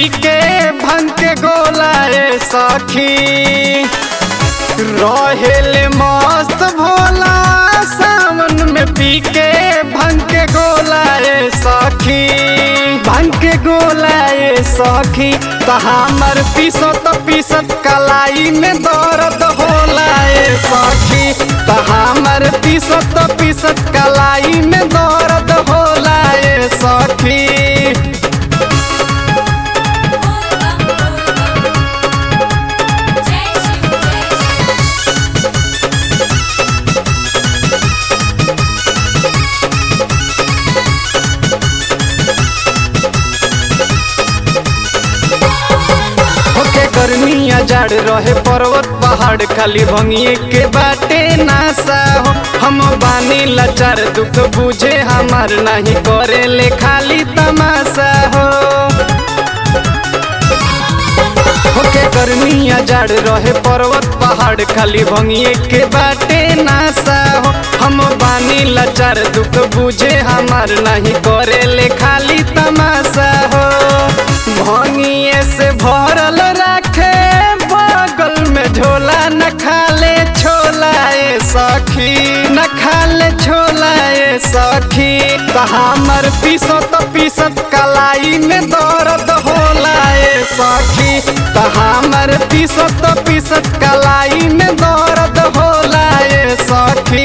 पी के भंग के गोला ए सखी रहेले मस्त भोला सावन में पी के भंग के गोला ए सखी भंग के गोला ए सखी त हमर पीसत पीसत कलाई में दर्द होला ए सखी त हमर पीसत पीसत कलाई में दर्द होला ए सखी जय शिव जय शिव होके गर्मिया जाड़ रहे पर्वत पहाड़ खाली भंगिए के बाटे नासा हो हम बानी लाचार दुख बुझे हमार नहीं करे ले खाली तमाशा हो होके गर्मिया जाड़ रहे पर्वत पहाड़ खाली भंगिए के बाटे नासा हो हम बानी लाचार दुख बुझे हमार नहीं करे ले खाली तमाशा हो भंगिए से भरल रखे बगल में झोला न खाले छोला ए सखी न खाले छोला ए सखी त हमर पीसत पीसत कलाई में दर्द होला ए सखी त हमर पीसत पीसत कलाई में दर्द होला ए सखी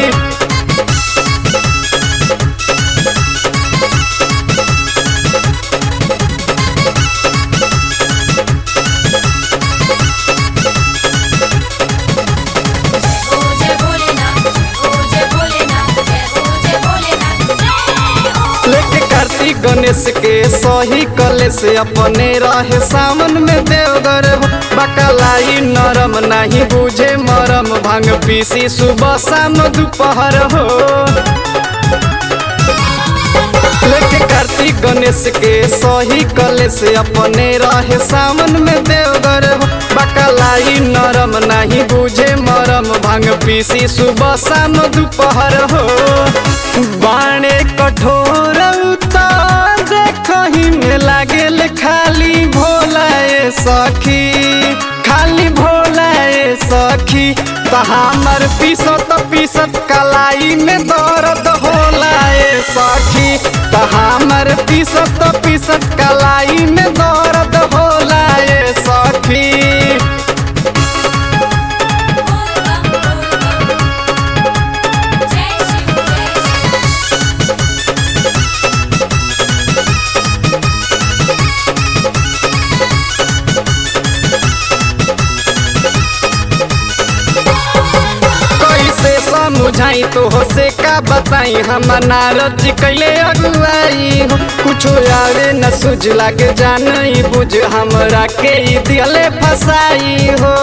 ओ जय भोलेनाथ ओ जय भोलेनाथ जय ओ जय भोलेनाथ जय हो लेके कार्तिक गणेश के सही कले से अपने रहे सावन में देवगर हो बकलाई नरम नहीं बुझे मरम भांग पीसी सुबह शाम दोपहर हो लेके कार्तिक गणेश के सही कले से अपने रहे सावन में देवगर हो बकलाई नरम नहीं बुझे मरम भांग पीसी सुबह शाम दोपहर हो बाणे कठोर उतार देखही में लागेल खाली भोला ए सखी खाली भोला ए सखी त हमर पीसत पीसत कलाई में दर्द होला ए सखी त हमर पीसत पीसत कलाई में दर्द होला ए सखी जय शिव जय शिव कैसे समझाई तो हो से का बताई हम नारद जी कैले अगुआई हो कुछो यारे न सुझला के जानई बुझ हमरा के ई दिले फसाई हो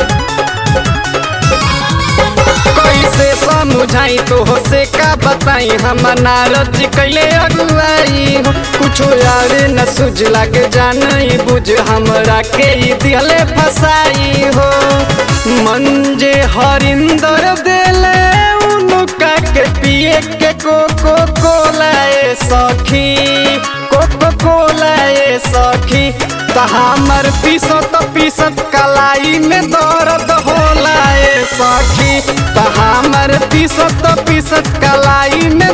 कैसे समझाई तो हो से का बताई हम नारद जी कैले अगुआई हो कुछो यारे न सुझला के जानई बुझ हमरा के ई दिले फसाई हो मंजे हरिंदर देले उनुका के पिए के कोको कोला ए सखी कोको कोला ए सखी त हमर पीसत पीसत कलाई में दर्द होला ए सखी त हमर पीसत पीसत कलाई में